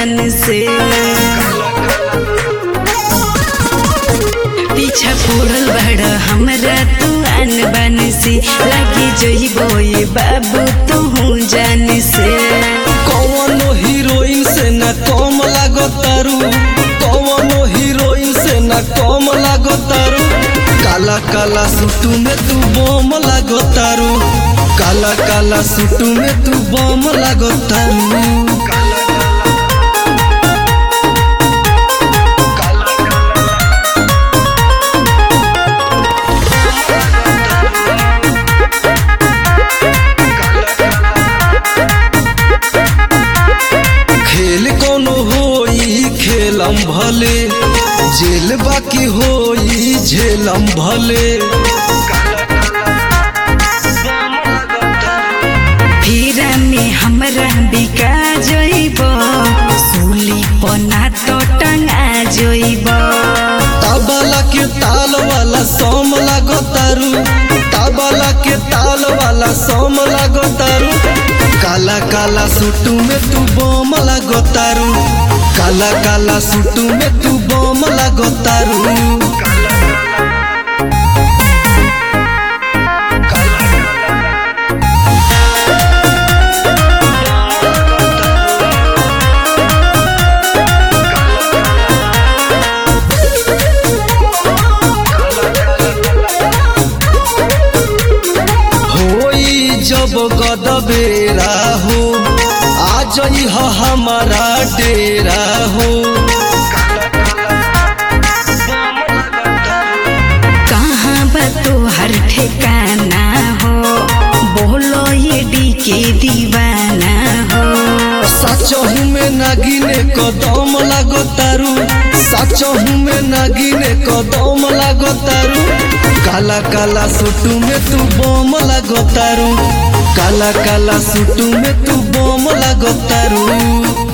जान से पीछा पड़ल बड़ हमरा तू आन बान से लागी जइबो ये बाबू तू जान से कौनो हीरोइन से न कम लागो तारू कौनो हीरोइन से न कम लागो तारू काला काला सूटू में तू बम लागो तारू काला काला सूटू में तू बम लागो तारू खेल कोनो होई खेलम भले जेल बाकी होई झेलम भले फिरा में हमरा बिका जइबो सूली पना तो टंगा जइबो तबला के ताल वाला सोम लागो तारू तबला के ताल वाला सोम लागो तारू काला काला सूटू में तू बम लागो तारू काला काला सूटू में तू बम लागो तारू होई जब गदबेरा हो आ जई ह हमारा डेरा हो कहाँ बा तोहर ठिकाना हो बोलो ये डी के दीवाना हो सचहू में नागिने कदम लागो तारू सचहू में नागिने कदम लागो तारू काला काला सूटू में तू बम लागो तारू काला काला सूटू में तू बम लागो तारू